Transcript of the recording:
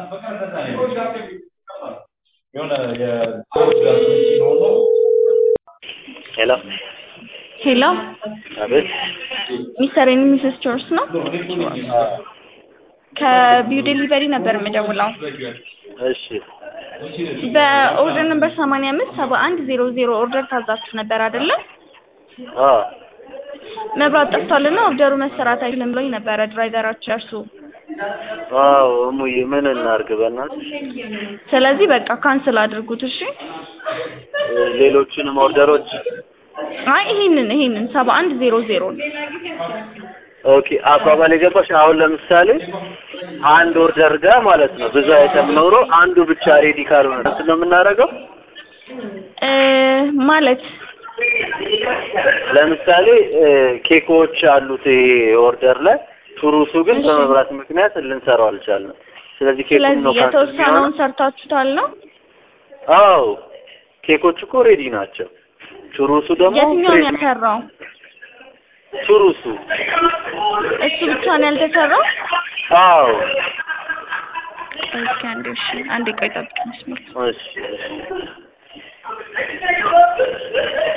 ሄሎ ሄሎ አቤት ሚስተር ኤንድ ሚስስ ጆርስ ነው። ከቢው ዴሊቨሪ ነበር የምደውለው። እሺ በኦርደር ነምበር ሰማንያ አምስት ሰባ አንድ ዜሮ ዜሮ ኦርደር ታዛችሁ ነበር አይደለም? አ መብራት ጠፍቷልና ኦርደሩ መሰራት አይችልም ብሎኝ ነበረ ድራይቨራችሁ እርሱ። አዎ እሙዬ ምን እናድርግ በእናትሽ ስለዚህ በቃ ካንስል አድርጉት እሺ። ሌሎቹንም ኦርደሮች አይ ይሄንን ይሄንን ሰባ አንድ ዜሮ ዜሮ ኦኬ አባባል የገባሽ አሁን ለምሳሌ አንድ ኦርደር ጋር ማለት ነው ብዙ አይተም ኖሮ አንዱ ብቻ ሬዲ ካልሆነ እንትን ነው የምናደርገው እ ማለት ለምሳሌ እ ኬኮች አሉት ይሄ ኦርደር ላይ ቱሩሱ ግን እሺ። በመብራት ምክንያት ልንሰራው አልቻልንም ስለዚህ ኬኩን ነው ስለዚህ ካንስል የተወሰነውን ሰርታችሁታል ነው? አዎ ኬኮች እኮ ሬዲ ናቸው ቱሩሱ ደግሞ የትኛውን ፍሬሽ- ያልሰራው? ቱሩሱ እሱ ብቻ ነው ያልተሰራው? አዎ እስኪ አንዴ እሺ አንዴ ቆይ ጠብቅ መስመር እሺ እሺ